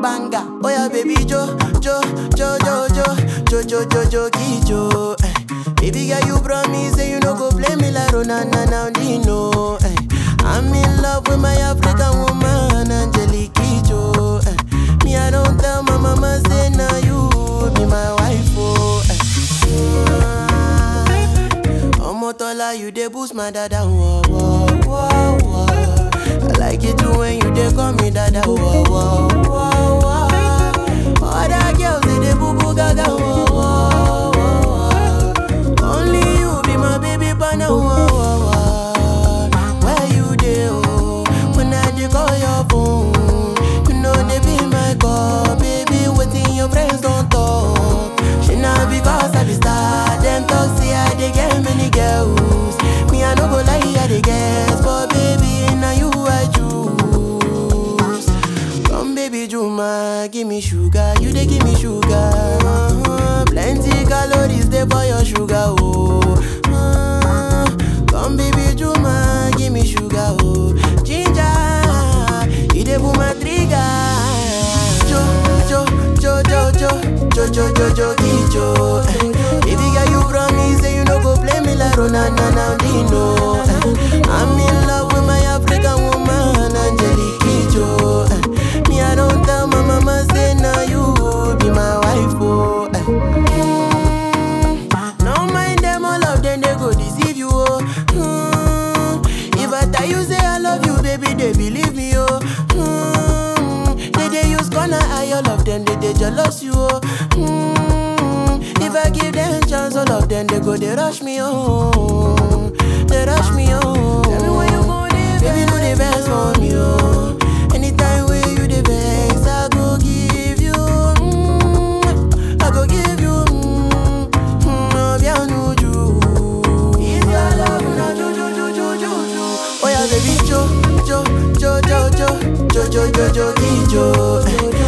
banger. Oh yeah, baby Jo, Jo, Jo, Jo, Jo, Jo, Jo, Jo, Jo, Kijo. Eh. Baby girl, you promise say you no go play me like Ronana now Dino. Eh. I'm in love with my African woman, Angelique Kijo. Eh. Me, I don't tell my mama say now you be my wife. Oh. Eh. Omotola, you dey boost my dada. Whoa, whoa, whoa, whoa. I like it too when you dey call me dada. Whoa, whoa, whoa, whoa. Other girls they dey boo boo gaga. Whoa, whoa, whoa. Only you be my baby partner. Whoa, whoa, whoa. Where you dey? Oh, when I dey call your phone, you know they be my call, baby. Waiting your friends don't talk. She not because I be star. Them talk say I dey get many girls. Me I no go lie, I dey guess, but baby now you I choose. Come baby Juma, give me sugar, you dey give me sugar. Uh-huh. Plenty calories dey for your sugar, oh. Uh, come baby Juma, give me sugar, oh. Ginger, you dey pull my trigger. Jo, jo, jo, jo, jo, jo, jo, jo, jo, Kijo. Eh. Baby girl, you promise say you no go play me like Ronana now Dino. Eh. I'm in love with my African woman, Angelique Kijo. Eh. Me, I don't tell my mama say now you be my wife, oh. Eh. Mm, No mind them, all of them they go deceive you, oh. Mm, If I tell you say I love you, baby, they believe me, oh. Mm, They they use corner eye, all of them they they jealous you, oh. Mm, If I give them chance, all of them they go they rush me, oh. They rush me, oh. Tell me when you go there, baby, no the best for me, oh. Anytime where you the best, I go give you, mm, I go give you, mm, mm, bien nuju. If your love na ju ju ju ju ju ju. Oh yeah, baby, jo jo jo jo jo jo jo jo jo jo jo.